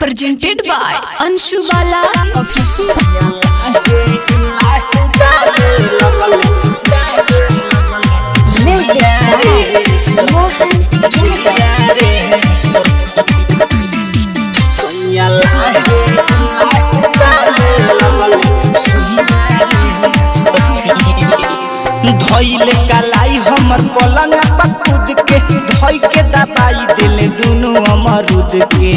presented by Anshu Bala Official. धइले कलाई हमर पलंग पर कूद के धइ के दबाई दिले दुनु अमरुद के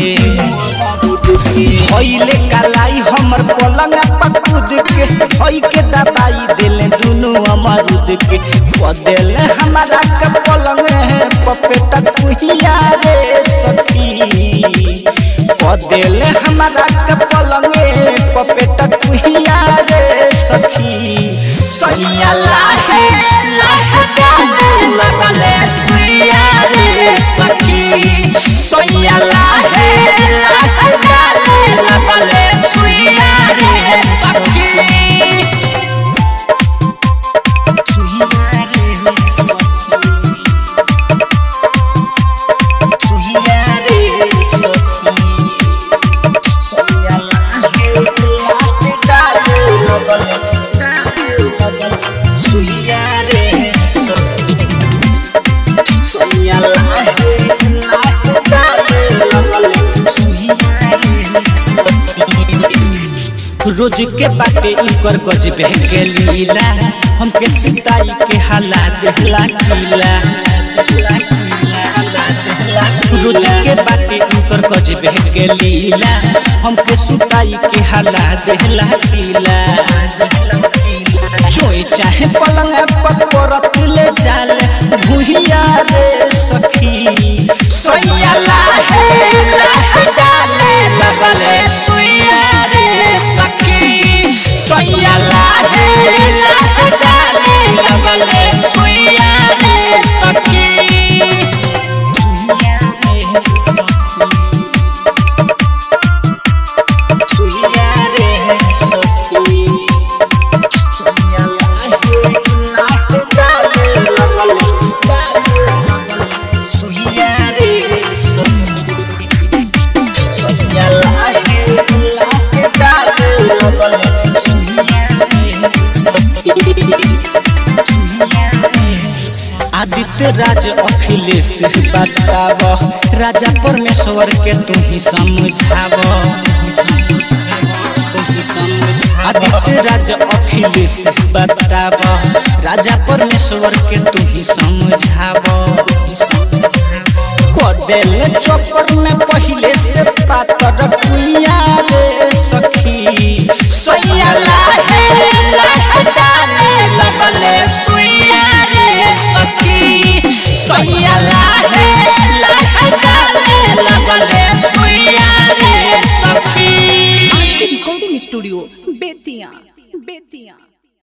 धइले कलाई हमर पलंग पर कूद के धइ के दबाई दिले दुनु अमरुद के पदेले हमारा के पलंग है पपेटा कुहिया रे सखी पदेले हमारा के पलंग है पपेटा कुहिया रे सखी सैया लाहे लाहे गाले लगले सुइया रे सखी सैया लाहे लाहे गाले लगले सुइया रे सखी सुइया रे सखी सुइया रे सखी सैया लाहे लाहे गाले लगले सुइया रे सखी सैया लाहे लाहे गाले लगले सुइया रे सखी रोज के बाटे इकर गजबे के लीला हमके सिताई के हालात देहला कीला रोज के बाटे इकर गजबे के लीला हमके सुताई के हालात देहला कीला चोई चाहे पलंग पर परत ले जाले भुहिया रे सखी सैया लाहे लाहे डाले लगले सुइया रे सखी सैया लाहे लाहे डाले लगले सुइया रे सखी सुइया रे सखी सुइया रे सखी सैया लाहे लाहे डाले लगले सुइया रे सखी सैया लाहे लाहे डाले लगले सुइया रे सखी आदित्य राज अखिलेश बताव राजा परमेश्वर के तू ही समझाव आदित्य राज अखिलेश बताव राजा परमेश्वर के तू ही समझाव कदेल चक्कर में पहले से पातर कुइया रे सखी सैया लाहे लाहे डाले लगले सुइया रे सखी सैया लाहे लाहे डाले लगले सुइया रे सखी रिकॉर्डिंग स्टूडियो बेतिया बेतिया